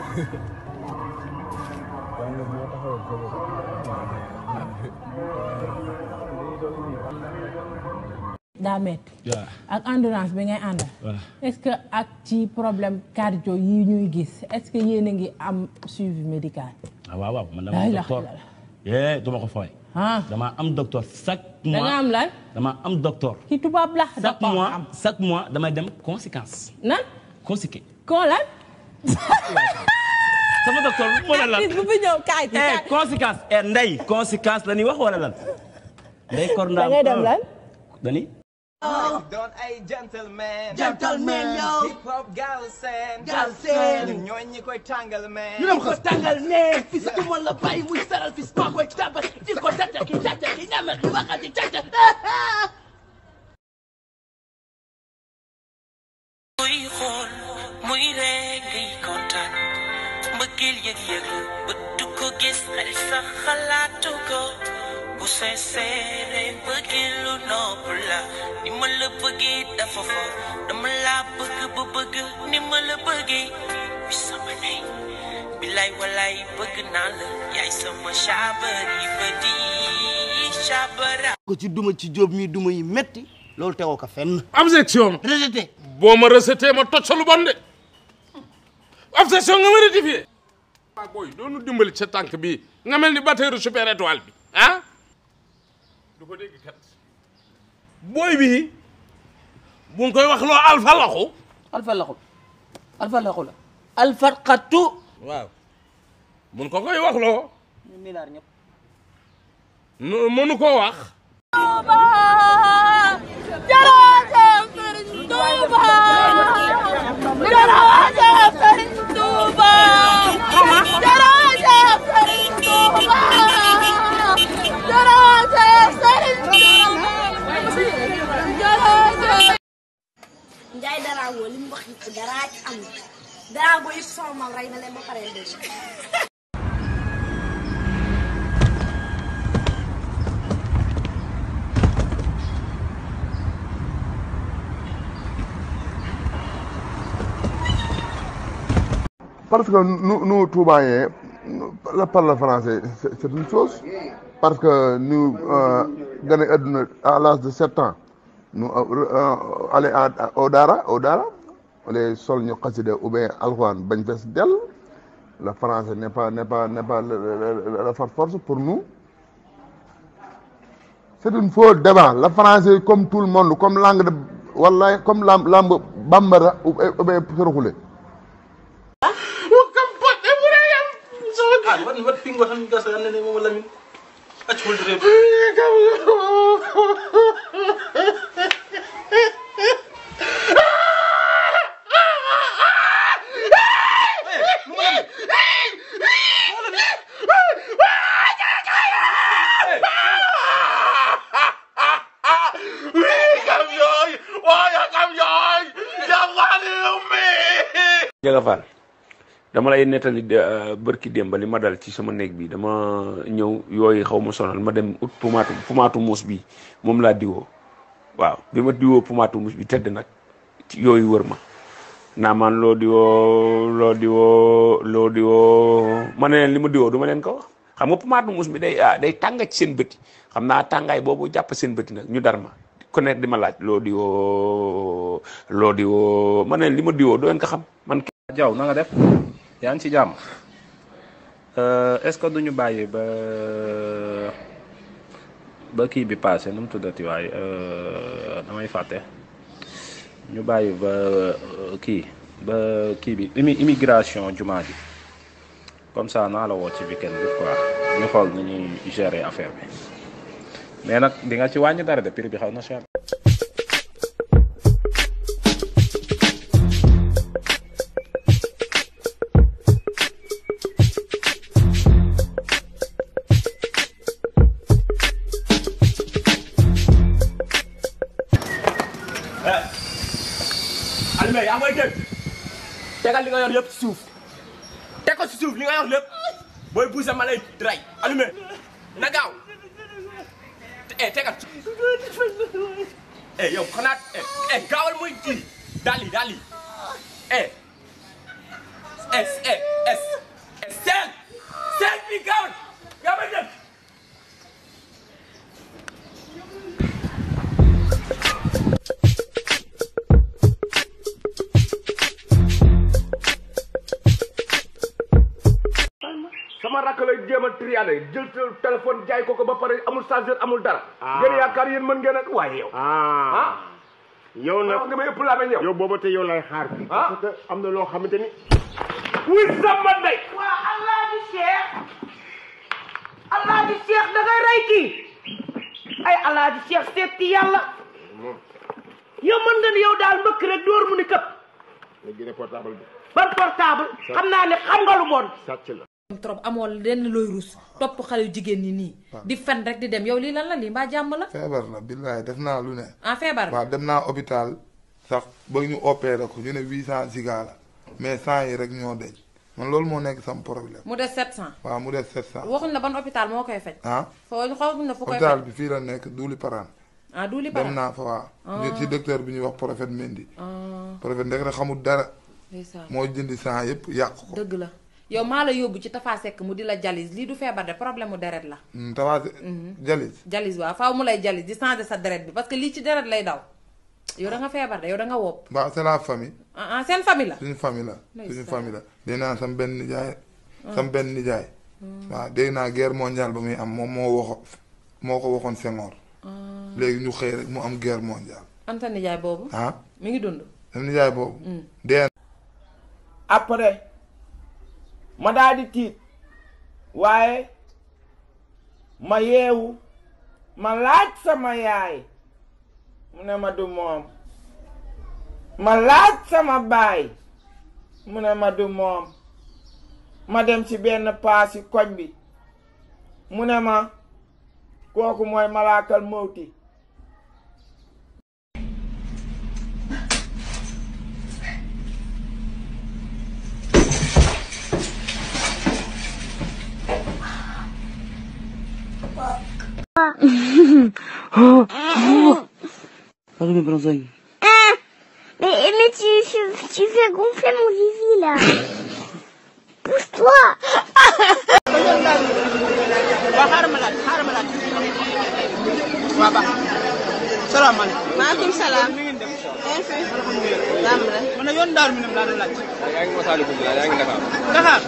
daa metti waaw ak endurance bi ngay àndal voilà est-ce que ak ci problème cardio yi ñuy gis est-ce que yéen a ngi am suivi médical ah waaw waaw man La dama am ilaha docteur illallah. eh duma ko fooy ah dama am docteur chaque da nga mois am lan dama am docteur ki tubaab la da chaque ko mois am chaque mois damay dem conséquence nan conséqué koo lan sama docteur moo la lan bis bu fi ñëw kaay ci eh kaay conséquence eh ndey conséquence la ñuy wax wala lan ndey kor da ndaam ngay dem lan dani doon ay gentleman Gentleman, yo. hip hop galsen Galsen. ñun ñooy ñi koy tàngal man ñu dem ko tàngal ne fii si tumal la bàyyi muy saral fii maa koy tabal di ko tàcca ki tàcca ki ñamal ki waxati tàcca muy xool muy ree ngay kontaan mbëggeel yëg-yëg la bët du ko gis xel sax xalaatu ko bu sincère mbëggeel lu nopp la ni ma la bëggee dafa fo dama la bëgg ba bëgg ni ma la bëggee bi sama ndey bilaay walaay bëgg naa la yaay sama caabari ba di caabara ko ci duma ci jóob mi duma yi metti loolu tegoo ko fenn objection rejeté boo ma rejeté ma toj sa lu bon de objection nga ma rectifié waa booy doonu dimbali sa tànk bi nga mel ni batteuru super étoile bi ah du ko dégg kat booy bi bu ngi koy wax loo alfa laxu alfa laxul alfa laxu la alfa xattu waaw mun ko koy wax loo ñun nii naar ñëpp nu- mënu koo wax Njaay Darago li mu wax yëpp daraa ci am Darago yëpp sama mam rey na leen ba pare dee. Parce que nous, nous Toubaïens, nous, le parler français, c'est c'est une chose. Parce que nous, euh, gagné àdduna à l'âge de 7 ans, nous euh, euh, aller à, à- au Dara, au Dara, les sol ñu xasida ou bien alxuraan bañ fees dell. Le français n'est pas, n'est pas, n'est pas le, le, le, le far force pour nous. C'est une faux débat. Le français, comme tout le monde, comme langue de, wallahi, comme langue, langue bambara ou, ou bien soroxule. ah wat wat pingo tan gasa nene mo lamin acc hol rew Jaga Fall dama lay nettali de- bërki démb li ma dal ci sama néeg bi dama ñëw yooyu xaw ma sonal ma dem ut pumaatu pumaatu muus bi moom laa diwoo waaw bi ma diwoo pumaatu muus bi tëdd nag ci yooyu wër ma naa man loo diwoo loo diwoo loo diwoo ma ne leen li ma diwoo du ma leen ko wax xam nga pumaatu muus bi day ah day tàng ci seen bëti xam naa tàngaay boobu jàpp seen bëti nag ñu dar ma ku nekk di ma laaj loo diwoo loo diwoo ma ne leen li ma diwoo doo leen ko xam man Jaw na nga def yaa ngi ci jàmm est-ce que duñu bàyyi ba ba kii bi passé nu mu tuddati waay damay fàtte ñu bàyyi ba euh, kii ba kii bi immi immigration jumaa ji comme ça naa la woo ci weekend bi quoi ñu xool ni ñuy gérer affaire bi mais nag di nga ci wàññi dara de prix bi xaw na cher. Alioune yaa may dégg tegal li nga yor yëpp ci suuf teg ko ci suuf li nga yor lépp booy buuse ma lay rey Alioune na gaaw eh tegal eh yow xanaa eh eh gaawal muy kii daal yi daal yi eh es es es es seel seel bi gaawal gaawal dem sama rakk lay jéem a triade jël téléphone jaay ko ko ba pare amul chargeur amul dara. Ah. ngeen yaakaar yéen mën ngeen a waaye yow. ah yow nag nga may ëpp laa yow. yow booba te yow lay xaar fii. Ah. parce que am na loo xamante ni. wuy sama ndey. waa Alaaji Cheikh Alaaji Cheikh da ngay rey kii ay Alaaji Cheikh seet ci yàlla yow mën nga ni yow daal mbëkk rek door mu ni këpp nga génne portable bi. ban portable xam naa ne xam nga lu bon sàcc la. trop amoo lenn looy rus topp xale yu jigéen ñi nii di fen rek di dem yow lii lan la lii mbaa jàmm la feebar la billaay def naa lu ne. ah feebar waaw dem naa hôpital sax ba ñu opéré ko ñu ne huit cent giga la mais cent yi rek ñoo deñ man loolu moo nekk sam problème. mu des 700 waaw mu des sept cent. waxuñ la ban hôpital moo koy faj ah foo xawaguñ la fu koy hôpital faj bi fii la nekk duuli paraan. ah duuli dem paraan naa fa waaw. Ah. ñu ci docteur bi ñuy wax prophète Mendy. ah prophète ndek rek xamul dara. ndeysaan moo jëndi cent yëpp yàq ko. dëgg la yow maa la yóbbu ci Tafa Seck mu di la jalis lii du feebar de problème mu deret la Hmm, tawaase jalis jalis waaw faaw mu lay jalis di changer sa deret bi parce que lii ci deret lay daw yow da nga feebar de yow da nga wopp waaw c'est la famille. ah ah seen famille la suñu famille la. Ndeysaan. suñu famille la dégg naa sam benn nijaay. Ah. sam benn nijaay. waaw dégg naa guerre mondiale ba muy am moom moo waxo moo ko waxoon Senghor. léegi ñu xëy rek mu am guerre mondiale. Anta nijaay boobu ah mi ngi dund sam nijaay boobu. Mm. dee après ma daal di tiit waaye ma yeewu ma laaj sama yaay mu ne ma du moom ma laaj sama baay mu ne ma du moom ma dem ci benn paasi koñ bi mu ne ma kooku mooy malaakal mawti Pardon, mais Blanzagne. Mais, mais tu, tu, tu fais gonfler mon zizi là. Pousse-toi. waa xaaral ma laaj xaaral ma laaj waa baax salaamaaleykum maaleykum salaam mi ngeen def alhamdulilah jàmm rek man na yoon daaru mi nam laa doon laaj yaa ngi Masaalikul Jinaan yaa ngi Dakar Dakar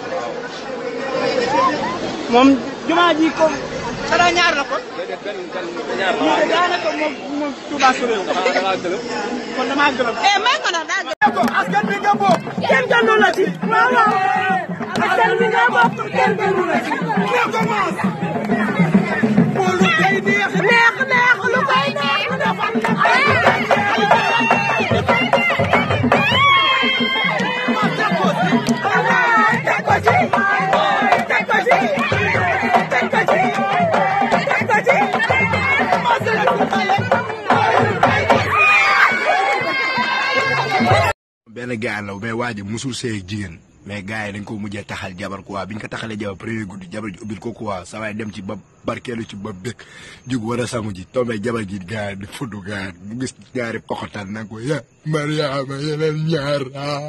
moom jumaa ji ko xanaa ñaar la kon ñaar la daanaka moom moom Touba Souré kon damaa gërëm eh may ko nag daa gërëm ko askan bi nga bokk kenn gënu la ci waaw waaw askan bi nga bokk kenn gënu la ci nga commence pour lu koy neex neex neex lu koy neex dafa benn gars la mais waa ji musul see ak jigéen mais gars yi dañ ko mujjee taxal jabar quoi biñ ko taxalee jabar premier guddi jabar ji ubbil ko quoi sa waay dem ci ba barkeelu ci ba bëgg jug war a sangu ji tombé jabar ji gars di fudd gars mu gis ñaari poxotaan nag ko ya Mariama yeneen ñaar ah.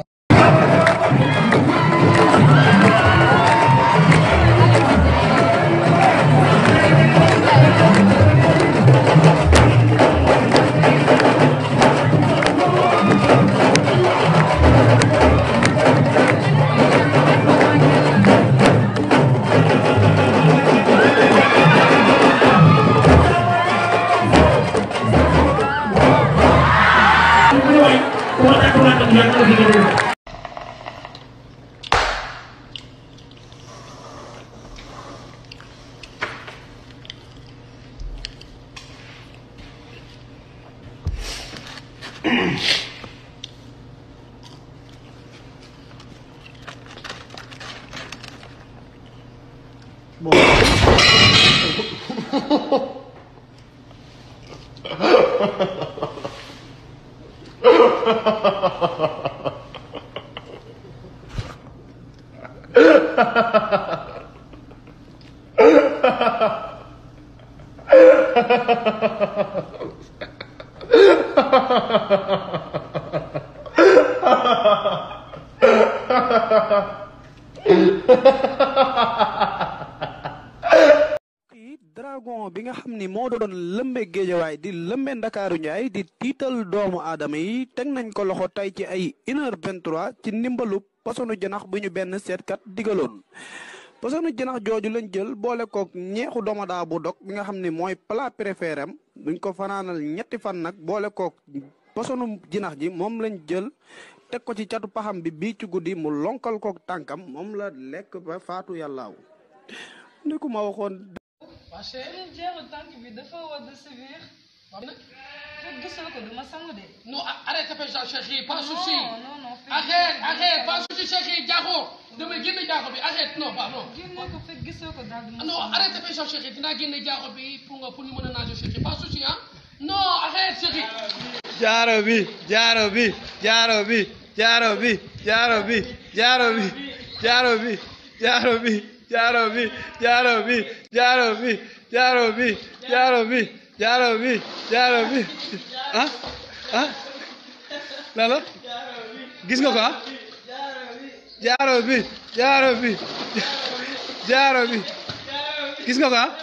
dragon bi nga xam ni moo doon lëmbe géejawaay di lëmbe ndakaaru njaay di tiital doomu aadama yi teg nañ ko loxo tey ci ay une heure vingt-trois ci ndimbalu posonu janax bu ñu benn seetkat digaloon posonu janax jooju lañ jël boole kook ñeexu domodaa bu dog bi nga xam ni mooy plat préféré am buñ ko fanaanal ñetti fan nag boole kook posonu jinax ji moom lañ jël teg ko ci catu paxam bi bii ci guddi mu lonkal kook tànkam moom la lekk ba faatu yàllaaw ni ku ma waxoon waa chérie jeexu tànk bi dafa war de sévère. fekk gisoo ko duma sangu de. Non, arrête de faire ça, chérie, pas Non, souci. non, non, fekk Arrête, gisoo ko. arrête, pas souci, chérie, Diakho. Dama génne Diakho bi, arrête, non, pas, non. génne ko fekk gisoo ko daal duma Non, sangu. arrête de faire ça, chérie, dinaa génne Diakho bi pour nga pour ñu mën a nager, chérie, pas souci, hein. Non, arrête, chérie. jaaro bi jaaro bi jaaro bi jaaro bi jaaro bi jaaro bi jaaro bi jaaro bi jaaro bi jaaro bi jaaro bi jaaro bi jaaro bi jaaro bi jaaro bi ah ah lala gis nga ko ah jaaro bi jaaro bi jaaro bi gis nga ko ah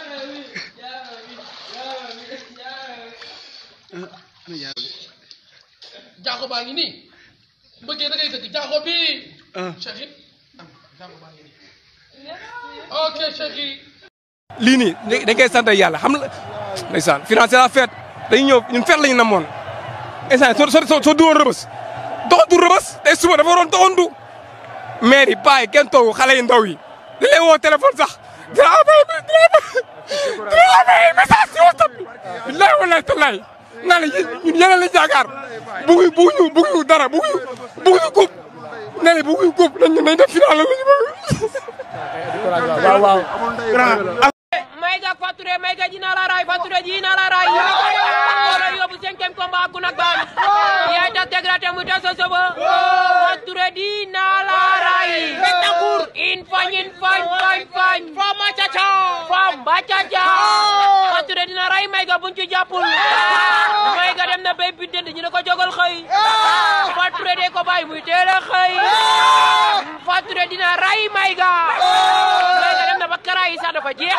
Diakho baa ngi nii. Bëggee da ngay dëgg Diakho bi. ah Chérie. am Diakho baa ngi nii. Ok, chérie. lii nii dañ koy sant yàlla xam la ndeysaan financé la fête dañuy ñëw ñun fête lañu namoon instant soo soo soo duwoon rëbës doxantu rëbës tey suba dafa waroon doxantu maire yi paa yi kenn toogu xale yi ndaw yi di lay woo téléphone sax dina amee dina amee message si WhatsApp bi billahi wallahi tallahi naa la ñun yeneen lañ jaakaar buggu bugguñu bugguñu dara bugguñu bugguñu coupe nee na bugguñu coupe nañ nañ def final la ñu bëgg waaw waaw Mayga Faturé Mayga dina la ray Faturé dina la ray wala yóbbu cinquième combat ak Gounak Ban yaay ta tegrate mu ta sosobo Faturé dina la ray Betakour in fañ in fañ fañ fañ fam macaca fam macaca Faturé dina ray Mayga buñ ci jàppul Mayga dem na bay bident ñu ne ko jogal xëy Faturé de ko bàyyi muy teel a xëy Faturé dina ray Mayga Mayga dem na ba karaay sax dafa jeex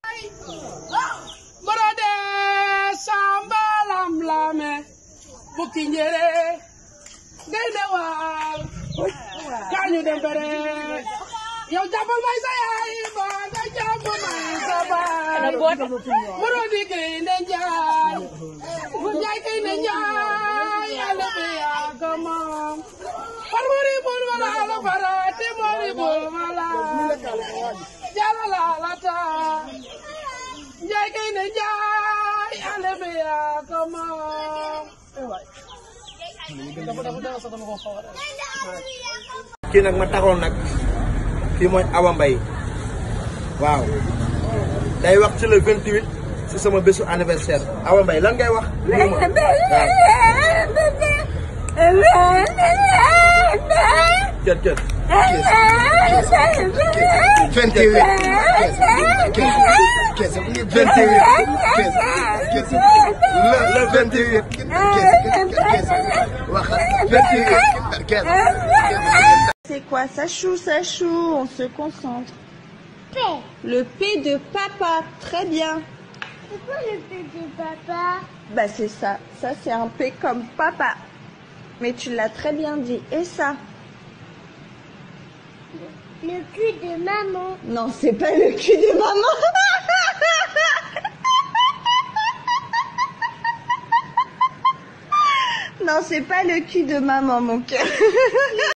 Borode samba lam lame bukki njere gaynde waar kañu dem bere yow jàppal may sa yaay ba nga jàpp may sa baay Borodi gaynde njaay bu njaay gaynde njaay yàlla bi yaa ko moom far mori bul wala la farati mori bul wala jala la la taa Njaay kay ne njaay ale be yaa ko moom. kii nag ma taxoon nag kii mooy Awa Mbaye waaw day wax ci le 28 si sama bésu anniversaire Awa Mbaye lan ngay wax. kër kër. 28. C'est quoi Ça choue, ça choue, on se concentre. P. Le P de papa, très bien. C'est quoi le P de papa Bah c'est ça, ça c'est un P comme papa. Mais tu l'as très bien dit. Et ça Le cul de maman. Non, c'est pas le cul de maman. non, c'est pas le cul de maman, mon cœur.